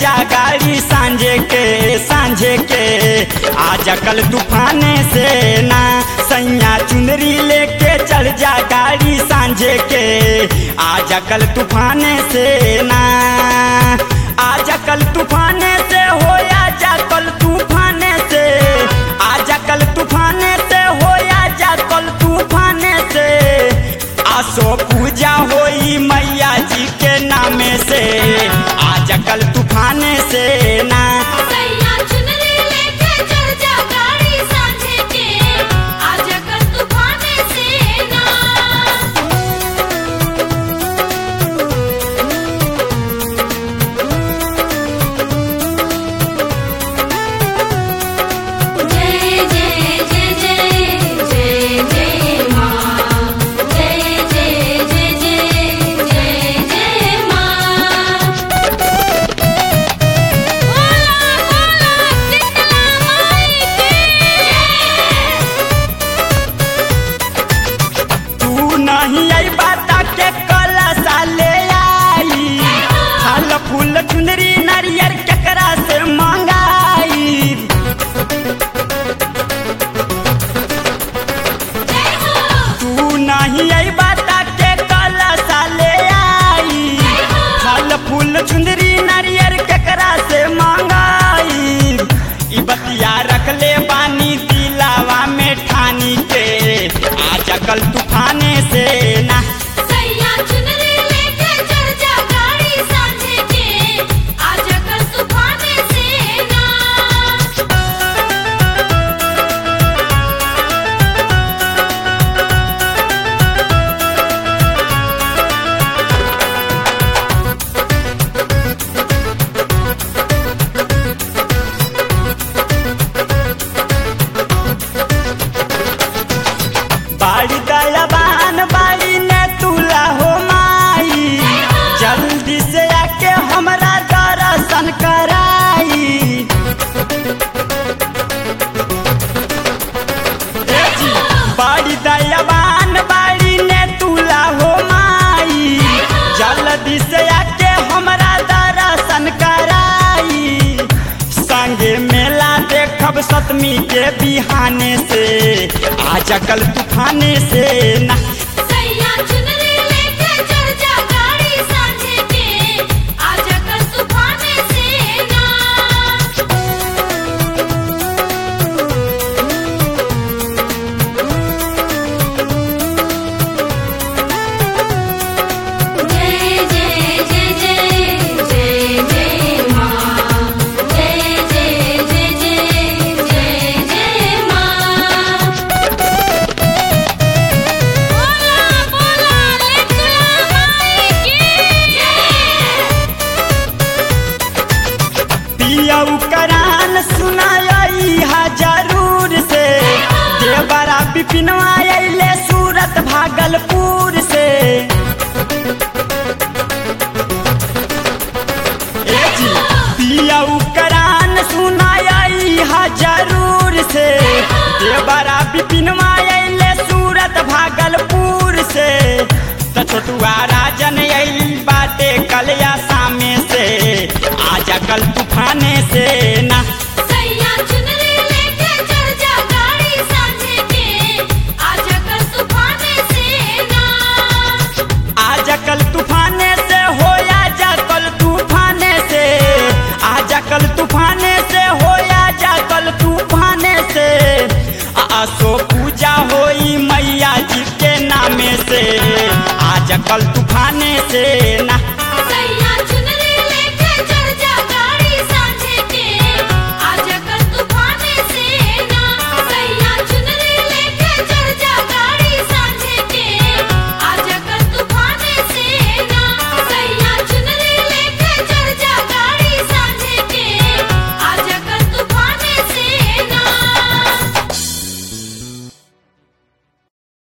जा गाड़ी सांझे के सांझे के आज कल तूफाने से ना सैया चुनरी लेके चल जा गाड़ी सांझे के आज कल तूफाने से ना आज कल तूफाने से हो या जा कल तूफाने से आज कल तूफाने से हो या जा कल तूफाने से आसो पूजा होई मैया जी के नामे से आज कल तूफाने से ना सैया चुनरी लेके चढ़ जा गाड़ी सांझे के आज कल तूफाने से ना जय जय जय जय जय जय माँ जय जय जय जय जय जय माँ बोला बोला शीतला माई की तू नहीं आई बाता के कलसा ले आई फल फूल चुनरी नारियर केकरा से मंगाई जय हो तू नहीं आई बाता के कलसा ले आई फल फूल चुंदरी नारियर केकरा से मंगाई ई बतिया रख ले बानी दिलावा में ठानी के आज कल तूफाने से ना सैया चुनरी लेके चढ़ जा गाड़ी सांझे के आज कल तूफाने से ना बाड़ी दयाबान बाड़ी ने तुला हो माई जल्दी से आके हमरा दर्शन कराई ए जी, बाड़ी दयाबान बाड़ी ने तुला हो माई जल्दी से आके हमरा दर्शन कराई संगे मेला देखब सतमी के बिहाने से आज कल तूफाने से ना सैया चुनरी लेके चढ़ जा गाड़ी सांझे के आज कल तूफाने से ना जय जय जय जय जय जय माँ जय जय जय जय जय जय माँ बोला बोला लेकुला माई की जय पियऊ करान सुनाई हा जरूर से देवरा बिपिनवा अइले सूरत भागलपुर से ए जी, पियऊ करान सुनाई हा जरूर से देवरा बिपिनवा अइले सूरत भागलपुर से त छोटुआ राजन अइल बाटे कलिया सामे से आज कल तूफाने से ना सैया चुनरी लेके चढ़ जा गाड़ी सांझे के आज कल तूफाने से ना आज कल तूफाने से हो या जा कल तूफाने से आज कल तूफाने से हो या जा कल तूफाने से आसो पूजा होई मैया जी के नामे से आज कल तूफाने से ना